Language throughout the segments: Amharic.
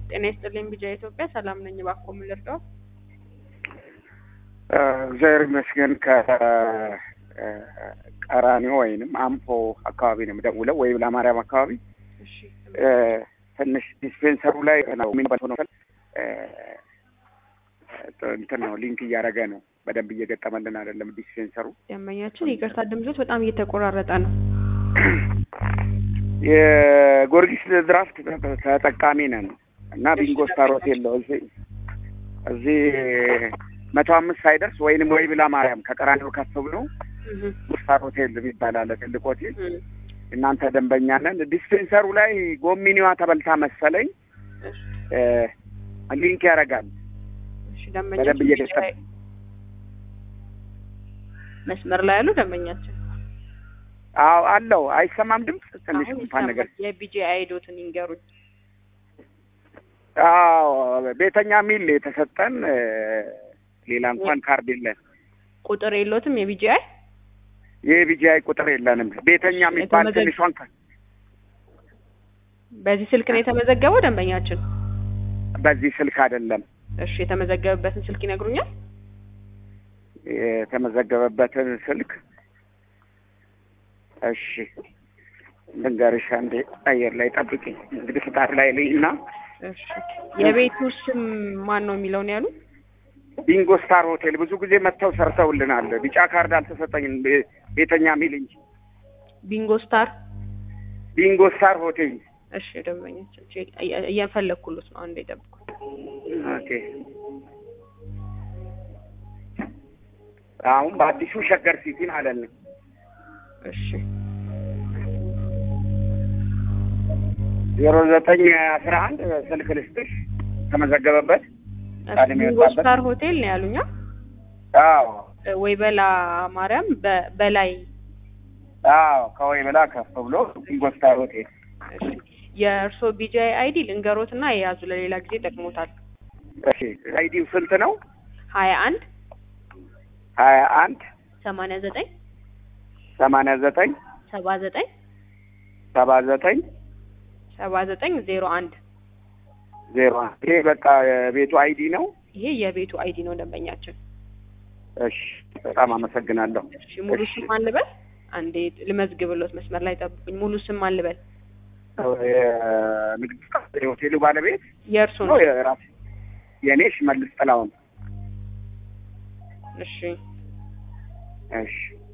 ጤና ይስጥልኝ ቢጃ ኢትዮጵያ ሰላም ነኝ። እባክዎ ምን ልርዳዎት? እግዚአብሔር ይመስገን ከቀራኒዮ ወይንም አምፖ አካባቢ ነው የምደውለው ወይም ለማርያም አካባቢ እሺ ትንሽ ዲስፔንሰሩ ላይ ነው የሚንበት ሆኖ እንትን ነው ሊንክ እያደረገ ነው። በደንብ እየገጠመልን አይደለም ዲስፔንሰሩ። ደንበኛችን ይቅርታ ድምጾት በጣም እየተቆራረጠ ነው። የጎርጊስ ድራፍት ተጠቃሚ ነን እና ቢንጎ ስታር ሆቴል ነው እዚህ እዚህ መቶ አምስት ሳይደርስ ወይንም ወይ ብላ ማርያም ከቀራኒዮ ከፍ ብሎ ስታር ሆቴል የሚባል አለ ትልቅ ሆቴል። እናንተ ደንበኛ ነን። ዲስፔንሰሩ ላይ ጎሚኒዋ ተበልታ መሰለኝ ሊንክ ያደርጋል። እሺ በደንብ ደንበኛችን እየገጠመ መስመር ላይ ያሉ ደንበኛችን አዎ አለው። አይሰማም ድምፅ ትንሽ አሁን እንኳን ነገር ይሰማል። የቢጂ አይዶትን ይንገሩኝ። አዎ ቤተኛ ሚል የተሰጠን ሌላ እንኳን ካርድ የለን። ቁጥር የሎትም የቢጂ አይ የቢጂአይ ቁጥር የለንም። ቤተኛ የሚባል የተመዘገ- ትንሿን ከ- በዚህ ስልክ ነው የተመዘገበው ደንበኛችን? በዚህ ስልክ አይደለም እሺ የተመዘገበበትን ስልክ ይነግሩኛል? የተመዘገበበትን ስልክ እሺ ልንገርሽ፣ አንዴ አየር ላይ ጠብቂኝ። እንግዲህ ፍቃድ ላይ ልይና እሺ የቤቱ ስም ማን ነው የሚለውን ያሉ? ቢንጎ ስታር ሆቴል ብዙ ጊዜ መጥተው ሰርተውልናል። ቢጫ ካርድ አልተሰጠኝም ቤ- ቤተኛ ሚል እንጂ ቢንጎ ስታር። ቢንጎ ስታር ሆቴል እሺ ደንበኛችን ቼክ እየ- እየፈለግኩሎት ነው። አንዴ ጠብቁ። ኦኬ። አሁን በአዲሱ ሸገር ሲቲ ማለት ነው። እሺ ዜሮ ዘጠኝ አስራ አንድ ስልክ ልስጥሽ ተመዘገበበት። ቃል ቢንጎ የሚወጣበት? ስታር ሆቴል ነው ያሉኛ? አዎ ወይ በላ ማርያም በ- በላይ አዎ ከወይ ብላ ከፍ ብሎ ቢንጎ ስታር ሆቴል እሺ የእርስዎ ቢጂአይ አይዲ ልንገሮትና የያዙ ለሌላ ጊዜ ጠቅሞታል። እሺ አይዲው ስንት ነው? ሀያ አንድ ሀያ አንድ ሰማንያ ዘጠኝ ሰማንያ ዘጠኝ ሰባ ዘጠኝ ሰባ ዘጠኝ ሰባ ዘጠኝ ዜሮ አንድ ዜሮ አንድ ይሄ በቃ የቤቱ አይዲ ነው። ይሄ የቤቱ አይዲ ነው ደንበኛችን። እሺ በጣም አመሰግናለሁ። እሺ ሙሉ እሺ። ስም ማን ልበል? አንዴ ልመዝግብሎት መስመር ላይ ጠብቁኝ። ሙሉ ስም ማን ልበል? የንግድ ፍቃድ የሆቴሉ ባለቤት የእርሱ ነው ነው። የራሴ የእኔ ሽመልስ ጥላውን። እሺ እሺ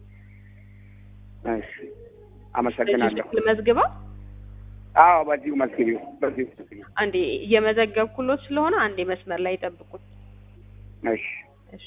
እሺ አመሰግናለሁ። ልመዝግበው። አዎ በዚሁ መዝግቢው በዚሁ መዝግቢው። አንዴ እየመዘገብኩሎት ስለሆነ አንዴ መስመር ላይ ጠብቁኝ። እሺ እሺ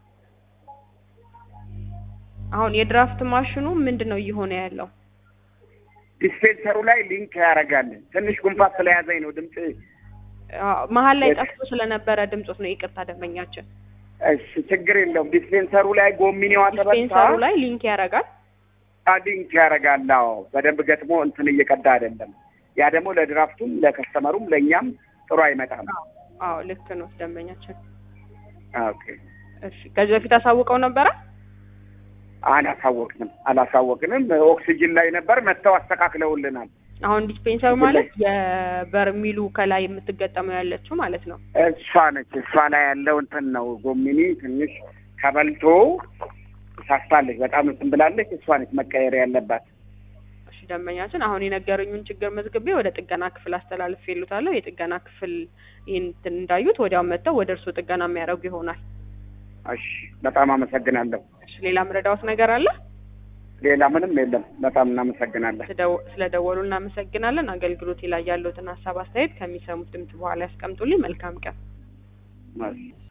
አሁን የድራፍት ማሽኑ ምንድን ነው እየሆነ ያለው? ዲስፔንሰሩ ላይ ሊንክ ያደርጋል። ትንሽ ጉንፋን ስለያዘኝ ነው ድምፅ። አዎ፣ መሀል ላይ የት? ጠፍቶ ስለነበረ ድምጾት ነው። ይቅርታ ደንበኛችን። እሺ ችግር የለውም። ዲስፔንሰሩ ላይ ጎሚኔዋ ተበልታ ዲስፔንሰሩ ላይ ሊንክ ያደርጋል። ሊንክ ያደርጋል። አዎ በደንብ ገጥሞ እንትን እየቀዳ አይደለም። ያ ደግሞ ለድራፍቱም ለከስተመሩም ለእኛም ጥሩ አይመጣም። አዎ ልክ ነው ደንበኛችን። ኦኬ እሺ ከዚህ በፊት አሳውቀው ነበረ? አላሳወቅንም አላሳወቅንም። ኦክሲጅን ላይ ነበር መጥተው አስተካክለውልናል። አሁን ዲስፔንሰሩ እዚህ ማለት የበርሚሉ ከላይ የምትገጠመው ያለችው ማለት ነው። እሷ ነች። እሷ ላይ ያለው እንትን ነው ጎሚኒ ትንሽ ተበልቶ ሳስታለች፣ በጣም እንትን ብላለች። እሷ ነች መቀየር ያለባት። እሺ ደንበኛችን አሁን የነገሩኝን ችግር መዝግቤ ወደ ጥገና ክፍል አስተላልፍ ይሉታለሁ። የጥገና ክፍል ይህን እንትን እንዳዩት ወዲያው መጥተው ወደ እርስዎ ጥገና የሚያደርጉ ይሆናል። እሺ በጣም አመሰግናለሁ። እሺ ሌላ ምረዳዎት ነገር አለ? ሌላ ምንም የለም። በጣም እናመሰግናለን። ስለደው- ስለደወሉ እናመሰግናለን። አገልግሎት ላይ ያለውትን ሀሳብ አስተያየት ከሚሰሙት ድምጽ በኋላ ያስቀምጡልኝ። መልካም ቀን። እሺ።